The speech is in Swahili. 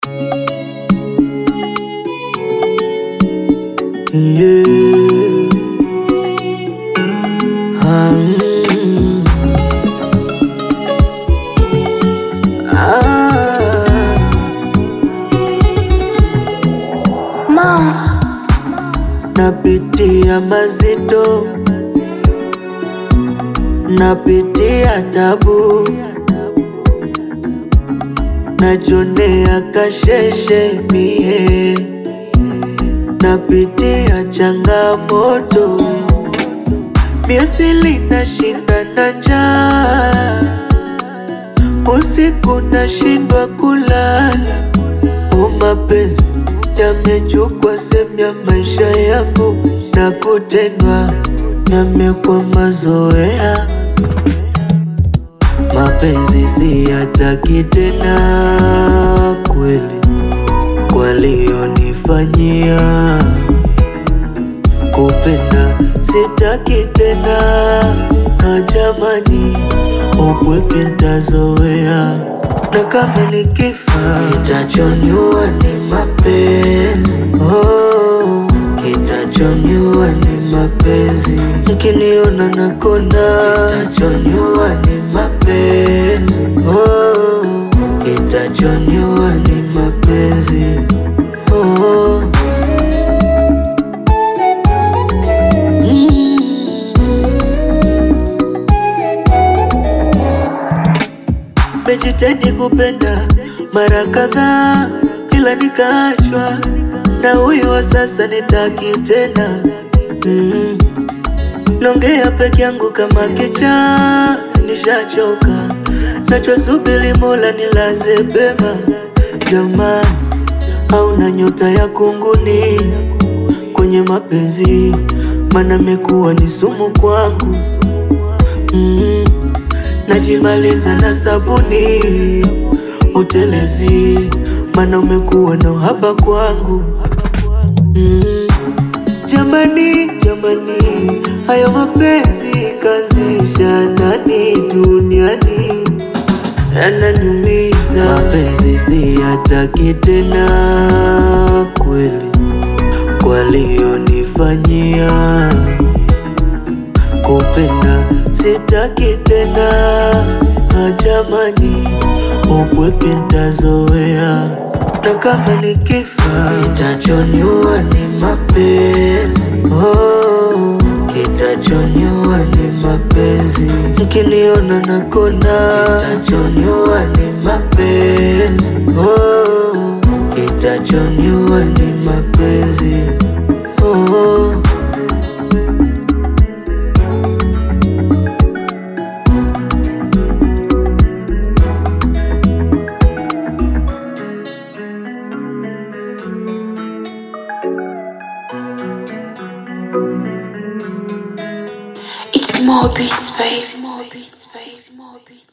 Yeah. Ah, mm. Ah. Napitia mazito, napitia tabu, najonea kasheshe mie, napitia changamoto, miusili nashinda na njaa, usiku nashindwa kulala, o mapenzi yamechukua sehemu ya maisha yangu na kutendwa yamekuwa mazoea. Mapenzi siyataki tena kweli, walionifanyia kupenda sitaki tena, na jamani, upweke ntazoea, na kama nikifa kitachoniua ni mapenzi oh, kitachoniua ni mapenzi, mkiniona nakonda kitachoniua ni mapenzi oh, kitachoniua ni mapenzi oh. Mejitahidi kupenda mara kadhaa, ila nikaachwa na huyu wa sasa, nitaki tena mm. Naongea peke yangu kama kichaa, nishachoka, nachosubiri Mola nilaze pema. Jamani, hauna nyota ya kunguni kwenye mapenzi, mana mekuwa ni sumu kwangu mm. Najimaliza na sabuni utelezi, mana umekuwa na uhaba kwangu mm. Jamani, jamani, hayo mapenzi kazisha nani duniani, yananiumiza. Mapenzi siyataki tena kweli, walionifanyia kupenda sitaki tena, na jamani, upweke ntazoea, na kama nikifa kitachoniua ni mapenzi oh, kitachoniua ni mapenzi, mkiniona nakonda kitachoniua ni mapenzi oh, kitachoniua ni mapenzi oh. It's more beats, baby. More beats, baby. More beats.